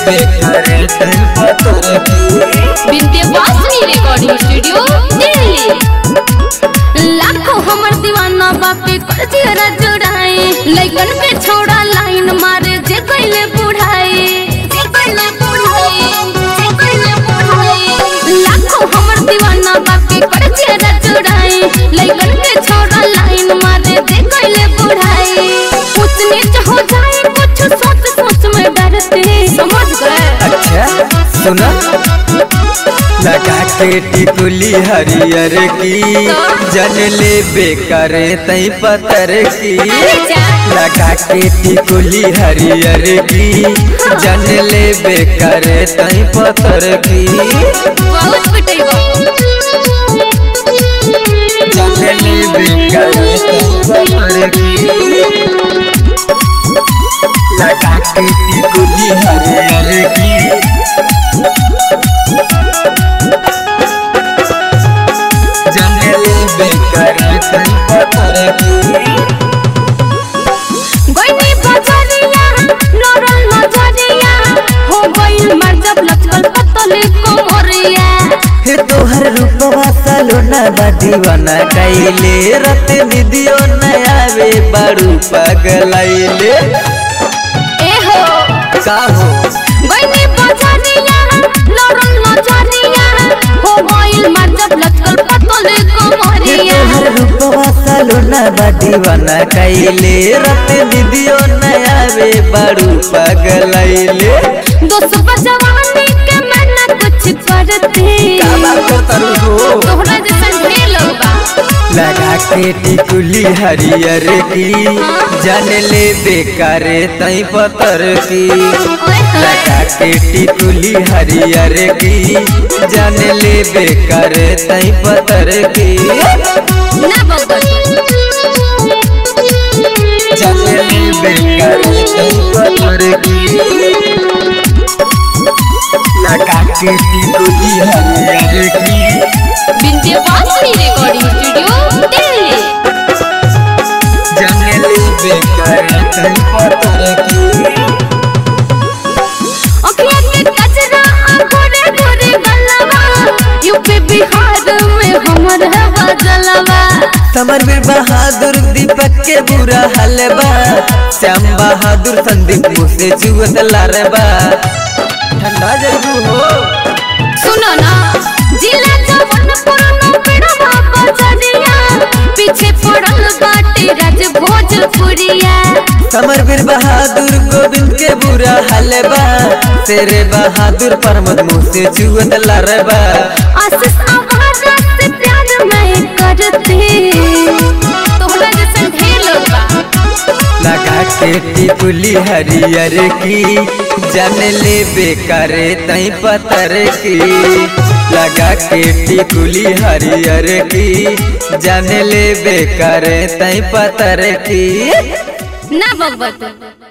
बेकरे तई पतर की विंध्यवासिनी रिकॉर्डिंग स्टूडियो दिल्ली लाखों हमर दीवाना बापे कर दियरा जुड़ाए लइकन के छोड़ा लाइन मारे जे कइले बुढ़ाए जे कइले बुढ़ाए जे कइले बुढ़ाए लाखों हमर दीवाना बापे कर दियरा जुड़ाए लइकन के छोड़ा लाइन मारे जे कइले बुढ़ाए कुछ नीच हो जाए कुछ सोच सोच में डरते समझ गए अच्छा सुना लगा के टिकुली हरियर की जन ले बेकरे तई पतर की लगा के टिकुली हरियर की जन ले बेकरे तई पतर की बहुत पिटेगा जन ले बेकरे तई पतर की लगा के टिकुली हरियर की जंगले बेकरे तई पतर की गोइनी बजरिया लरल नजरिया हो गइल मर जब लचकल पतले कोमरिया हे तोहर रूपवा सलोना बा दीवाना कैले रत निदियो न आवे बारू पगलाइले ए हो का हो गोइनी बजरिया लरल नजरिया हो गइल मर जब लचकल पतले हे कोमरिया तोहर रूपवा सलोना बा दीवाना कैले रत निदियो न आवे बारू पगलाइले दोस्त बजवानी के मैं ना कुछ करते का बात करतारू हो तोहरा जैसन ढेर लोग बा लगा के टिकुली हरियर की जान ले बेकारे तई पतर की ओए होए लगा के टिकुली हरियर की जान ले बेकर तई पतर की ना बगल जान ले बेकर तई पतर की लगा के टिकुली हरियर की विंध्यवासिनी रिकॉर्डिंग स्टूडियो दिल्ली जान ले बेकर तई पतर की अखिया के कचरा घोरे घोरे गलवा यूपी बिहार में हमर हवा जलवा समर वीर बहादुर दीपक के बुरा हलबा श्याम बहादुर संदीप मुझसे जुवत लारबा ठंडा जरूर हो सुनो ना जिला जवनपुर नो पेड़वा बजरिया पीछे पड़ल बाटे राज भोजपुरिया समर वीर बहादुर गोविंद के बुरा हलबा तेरे बहादुर परमत मुझसे जुवत लारबा आशीष आवारा से प्यार मैं करते तोहरा जैसन ढेर लोग बा लगा के टिकुली हरियर की जान ले बेकारे तई पतर की लगा के टिकुली हरियर की जान ले बेकारे तई पतर की ना बगबत